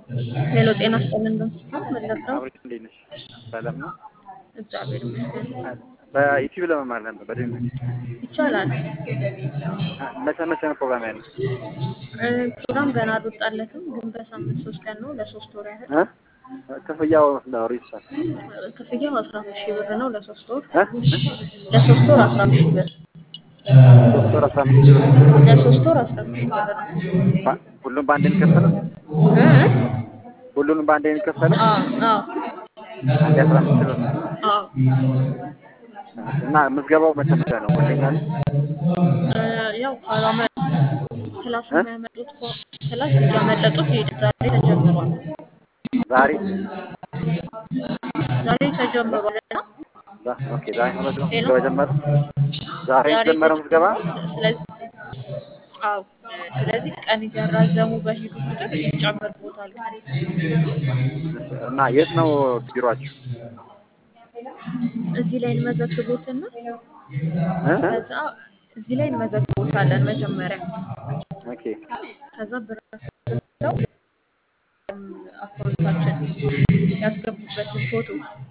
ሄሎ ጤና ይስጥልን በምስሉ መለስራው አብሬት እንዴት ነሽ? ሰላም ነው። እግዚአብሔር ይመስገን በዩቲዩብ ለመማር ነበር በድምፅ ይቻላል። መቼ መቼ ነው ፕሮግራም ያለው? እ ፕሮግራም ገና አልወጣለትም፣ ግን በሳምንት ሶስት ቀን ነው ለሶስት ወር ያህል እ? ክፍያው ነው ሪሳል ክፍያው አስራ አምስት ሺህ ብር ነው ለሶስት ወር እ? ለሶስት ወር አስራ አምስት ሺህ ብር ሶስት ወር አስራ አምስት ሺህ ብር ለሶስት ወር አስራ አምስት ሺህ ብር ነው። ባ- ሁሉም በአንድ የሚከፈለው እ? ሁሉንም በአንድ የሚከፈለው አዎ አዎ አንድ አስራ አምስት ሺህ ብር አዎ እና ምዝገባው መቼ መቼ ነው? ወደኛል እ ያው ካላመ ክላስ እ? የሚያመጡት ከሆ- ክላስ እያመለጡት ይሄዳል። ዛሬ ተጀምሯል። ዛሬ ዛሬ ተጀምሯል እና ዛ- ኦኬ ዛሬ ነው ምዝገባ ሄሎ ምዝገባ ጀመረ። ዛሬ ዛሬ የተጀመረው ምዝገባ ስለዚህ አዎ ስለዚህ ቀን እያራዘሙ በሄዱ ቁጥር ይጨምርቦታል ቀን እና የት ነው ቢሮአችሁ? እዚህ ላይ እንመዘግቦትና እ? ከዛ እዚህ ላይ እንመዘግቦታለን መጀመሪያ ኦኬ ከዛ ብራቸው አካውንታችን ያስገቡበትን ፎቶ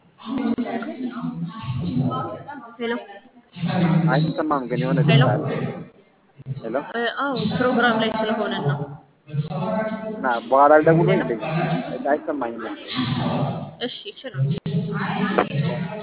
ሄሎ አይሰማም ግን የሆነ ሄሎ ድምፅ አለ። ሄሎ እ አዎ ፕሮግራም ላይ ስለሆነ ነው እና በኋላ ልደውል ወይ ሄሎ እንዴ? አይሰማኝም። እሺ ይችላል